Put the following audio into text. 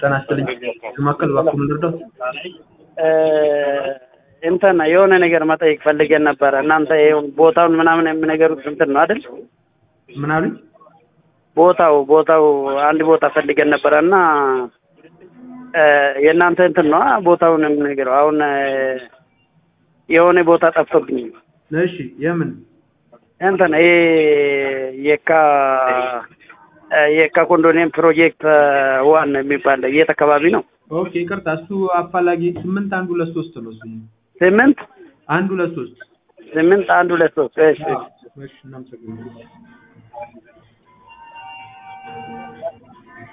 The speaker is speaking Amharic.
ጤና ይስጥልኝ። ማዕከል እባክዎ ምን ልርዳዎት? እንትን የሆነ ነገር መጠየቅ ፈልገን ነበረ። እናንተ ይኸው ቦታውን ምናምን የሚነገሩት እንትን ነው አይደል? ምን አሉኝ? ቦታው ቦታው አንድ ቦታ ፈልገን ነበረ እና የእናንተ እንትን ነው ቦታውን የምነግረው። አሁን የሆነ ቦታ ጠፍቶብኝ እሺ፣ የምን እንትን ይሄ የካ የካ ኮንዶኒየም ፕሮጀክት ዋን የሚባል የት አካባቢ ነው? ኦኬ፣ ይቅርታ እሱ አፋላጊ ስምንት አንድ ሁለት ሶስት ነው እሱ ስምንት አንድ ሁለት ሶስት ስምንት አንድ ሁለት ሶስት እሺ እሺ፣ እናመሰግናለን።